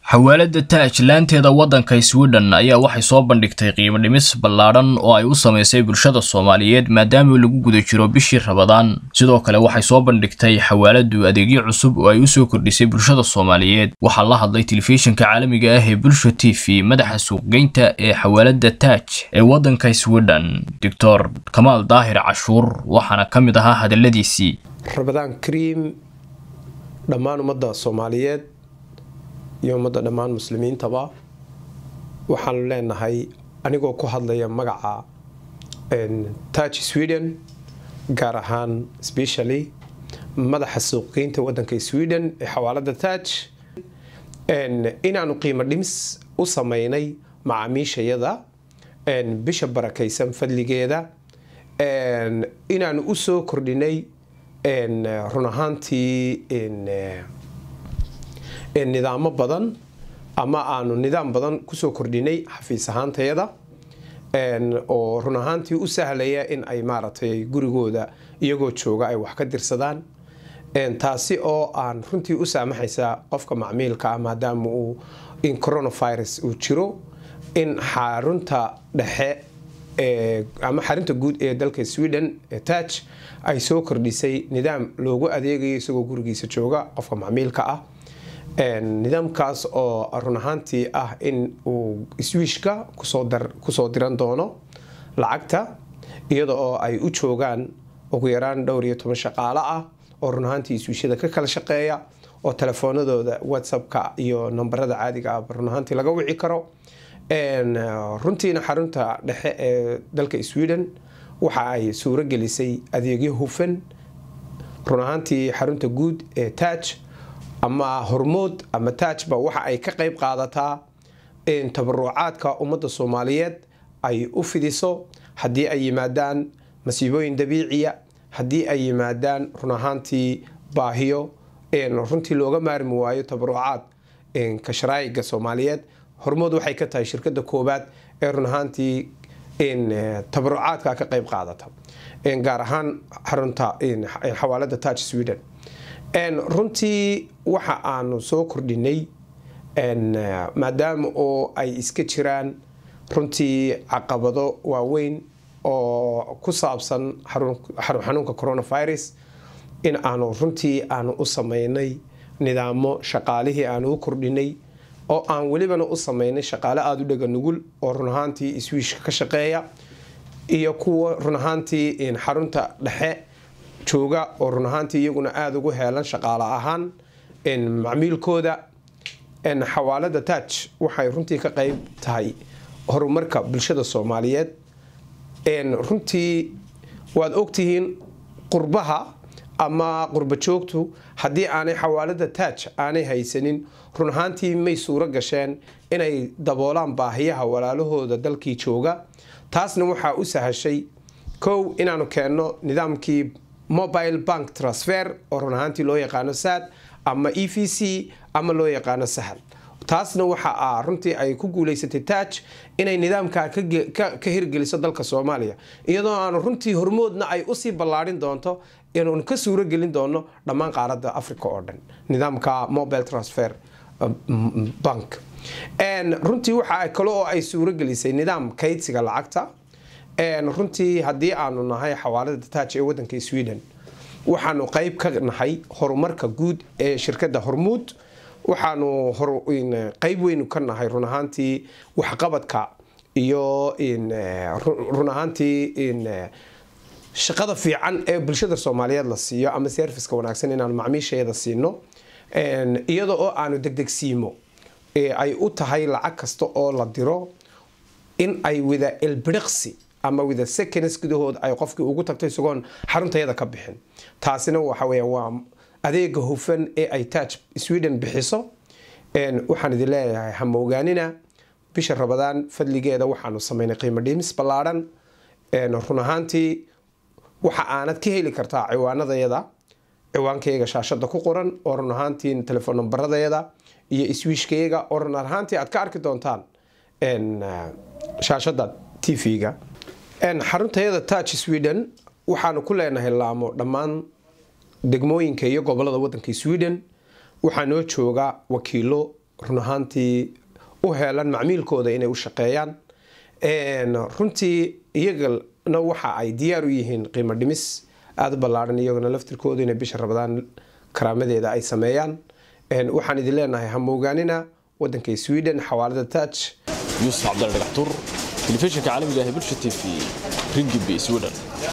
xawaalada taaj laanteeda waddanka sweden ayaa waxay soo bandhigtay qiimo dhimis ballaadhan oo ay u samaysay bulshada soomaaliyeed maadaama lagu guda jiro bishii rabadaan sidoo kale waxay soo bandhigtay xawaaladu adeegyo cusub oo ay usoo kordhisay bulshada soomaaliyeed waxaa la hadlay telefishinka caalamiga ah ee bulsha t v madaxa suuqgeynta ee xawaalada taaj ee waddanka sweden doctor kamaal daahir cashuur waxaana ka mid ahaa hadaladiisii rabadaan kariim dhammaan ummadda soomaaliyeed iyo ummadda dhammaan muslimiintaba waxaanu leenahay anigoo ku hadlaya magaca taj sweden gaar ahaan specially madaxa suuqgeynta waddanka sweden ee xawaalada taaj inaanu qiimo dhimis u sameynay macaamiishayada bisha barakaysan fadligeeda inaanu usoo kordhinay run ahaantii nidaamo badan ama aanu nidaam badan kusoo kordhinay xafiis ahaantayada oo run ahaantii u sahlaya in ay maaragtay gurigooda iyagoo jooga ay wax ka dirsadaan taasi oo aan runtii u saamaxaysa qofka macmiilka ah maadaama uu in coronavirus uu jiro in xarunta dhexe ama xarunta guud ee dalka sweden ee taj ay soo kordhisay nidaam loogu adeegayo isagoo gurigiisa jooga qofka macmiilka ah nidaamkaas oo run ahaantii ah in uu swiishka kusoo diran doono lacagta iyada oo ay u joogaan ugu yaraan dhowr iyo toban shaqaalo ah oo run ahaantii swiishada ka kala shaqeeya oo telefoonadooda whatsappka iyo nambarada caadiga ah run ahaantii laga wici karo runtiina xarunta dhexe ee dalka sweden waxa ay suuro gelisay adeegyo hufan run ahaantii xarunta guud ee taaj ama hormood ama taajba waxa ay ka qayb qaadataa tabarucaadka ummadda soomaaliyeed ay u fidiso haddii ay yimaadaan masiibooyin dabiiciya haddii ay yimaadaan run ahaantii baahiyo runtii looga maarmi waayo tabarucaad kasharaayiga soomaaliyeed hormood waxay ka tahay shirkada koobaad ee run ahaantii tabarucaadka ka qayb qaadata gaar ahaan xarunta xawaalada taj sweden runtii waxa aanu soo kordhinay maadaama oo ay iska jiraan runtii caqabado waaweyn oo ku saabsan xanuunka coronavirus in aanu runtii aanu u sameynay nidaamo shaqaalihii aanu u kordhinay oo aan welibana u sameynay shaqaale aada u dhega nugul oo run ahaantii swiishka ka shaqeeya iyo kuwa run ahaantii xarunta dhexe jooga oo run ahaantii iyaguna aada ugu heelan shaqaale ahaan macmiilkooda xawaalada taaj waxay runtii ka qeyb tahay horumarka bulshada soomaaliyeed runtii waad ogtihiin qurbaha ama qurba joogtu haddii aanay xawaalada taaj aanay haysanin run ahaantii may suuro gasheen inay daboolaan baahiyaha walaalahooda dalkii jooga taasna waxaa u sahashay kow inaanu keenno nidaamkii mobile bank transfer oo run ahaantii loo yaqaano saad ama e v c ama loo yaqaano sahal taasna waxa ah runtii ay ku guuleysatay taaj inay nidaamkaa ka hirgeliso dalka soomaaliya iyadoo aanu runtii hormoodna ay usii ballaadhin doonto inuun ka suuro gelin doono dhammaan qaaradda africa oo dhan nidaamka mobile transfer bank runtii waxa kale oo ay suuro gelisay nidaam kaydsiga lacagta runtii haddii aanu nahay xawaalada taaj ee wadanka sweden waxaanu qeyb ka nahay horumarka guud ee shirkada hormuud waxaanu qeyb weynu ka nahay run ahaantii waxqabadka iyo run ahaantii shaqada fiican ee bulshada soomaaliyeed la siiyo ama serviska wanaagsan inaanu macmiisheeda siino iyada oo aanu degdegsiimo ay u tahay lacag kasta oo la diro in ay wida ilbiriqsi ama wida seconds gudahood ay qofkii ugu tagto isagoon xaruntayada ka bixin taasina waxa weya waa adeega hufan ee ay taaj sweden bixiso waxaan idin leeyahay hama ogaanina bisha rabadaan fadligeeda waxaanu sameynay qiimo dhiimis ballaadhan run ahaantii waxa aanad ka heli kartaa ciwaanadayada ciwaankayga shaashada ku qoran oo run ahaantii telefoon nambaradayada iyo swiishkayga oo run ahaantii aad ka arki doontaan shaashada t v-ga xaruntayada taj sweden waxaanu ku leenahay laamo dhammaan degmooyinka iyo gobolada wadanka sweden waxaa noo jooga wakiilo run ahaantii u heelan macmiilkooda inay u shaqeeyaan runtii iyagana waxa ay diyaar u yihiin qiimo dhimis aada u ballaadhan iyagona laftirkooda inay bisha rabadaan karaamadeeda ay sameeyaan waxaan idin leenahay hamoogaanina waddanka sweden xawaalada taj yuusuf cabdalla dhagaxtuur telefishinka caalamiga ah ee bulsha t v ringibi sweden